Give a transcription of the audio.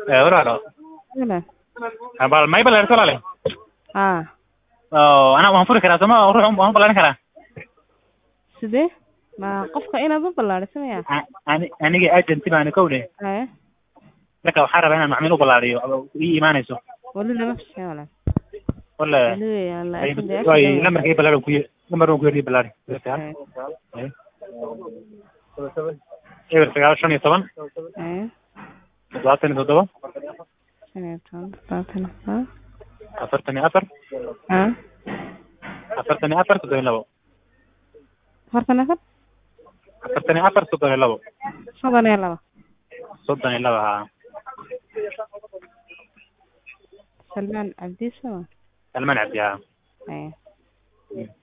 Eh, walaalo Walaal. bal may balaaris walaale haa oo ana waan furi karaa sooma ruux waan u balaarin karaa sidee ma qofka inaad u ballaadhiso maya A- ani- aniga agency baan kowne haye marka waxaan rabaa inaan macmiil u ballaariyo oo ii imaanayso weli lama fisheen walaal wala weli weeyaan laakiin dee way afka- lambarkii ballaari ku lambar ku yiri ballaari Haye. eber sagaal shan iyo toban haye toddobaatan iyo toddoba shan iyo toban labaatan iyo toban afartan iyo afar haa afartan iyo afar soddon iyo labo afartan iyo afar afartan iyo afar soddon iyo labo soddon iyo laba soddon iyo labo haa salmaan cabdi sama salmaan cabdi haa haye